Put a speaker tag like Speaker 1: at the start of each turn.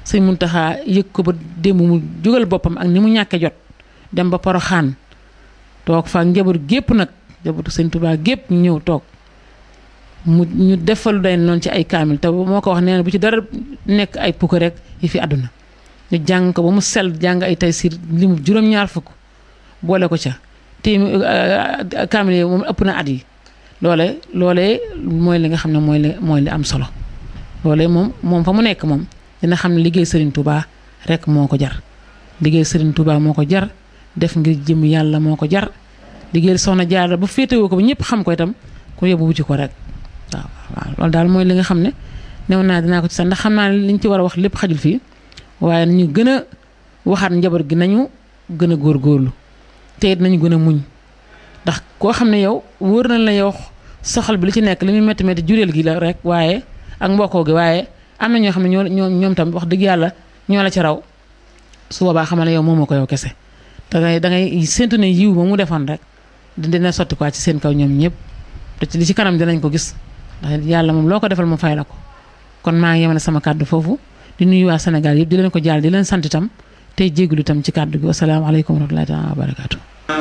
Speaker 1: sëñ Muntaxa yëg ko ba démb mu jógal boppam ak ni mu ñàkke jot dem ba Poroxaan toog fa njaboot gépp nag njabootu sëñ Tuubaa gépp ñu ñëw toog mu ñu defalu day noonu ci ay kaamil te moo ko wax nee na bu ci dara nekk ay pukk rek yi fi àdduna ñu jàng ko ba mu sell jàng ay taysiir li mu juróom-ñaar fukk boole ko ca téemi kaamil yi moom ëpp na at yi loole loolee mooy li nga xam ne mooy li mooy li am solo loolee moom moom fa mu nekk moom dina xam ne liggéey Serigne Touba rek moo ko jar liggéey Serigne Touba moo ko jar def ngir jëm yàlla moo ko jar liggéey soxna Jaara ba féetewoo ko ba ñëpp xam ko itam ku yóbbu wuti ko rek waaw waaw loolu daal mooy li nga xam ne new naa dinaa ko ci sax ndax xam naa ne liñ ci war a wax lépp xajul fii waaye nañu gën a waxaat njaboot gi nañu gën a góorgóorlu te it nañu gën a muñ ndax koo xam ne yow wóor na la yow soxal bi li ci nekk li muy métti métti jureel gi la rek waaye ak mbokkoo gi waaye am na ñoo xam ne ñoo ñoo ñoom tam wax dëgg yàlla ñoo la ci raw su boobaa xamal ne yow moomoo ko yow kese da ngay da ngay séntu ne yiw ba mu defoon rek dina sotti quoi ci seen kaw ñoom ñëpp te ci li ci kanam dinañ ko gis ndax yàlla moom loo ko defal mu fay la ko kon maa ngi yemale sama kàddu foofu di nuyu waa Sénégal yëpp di leen ko jaal di leen sant itam tey jégalu itam ci kàddu gi wasalaamaaleykum wa rahmatullahi taala wa barakaatu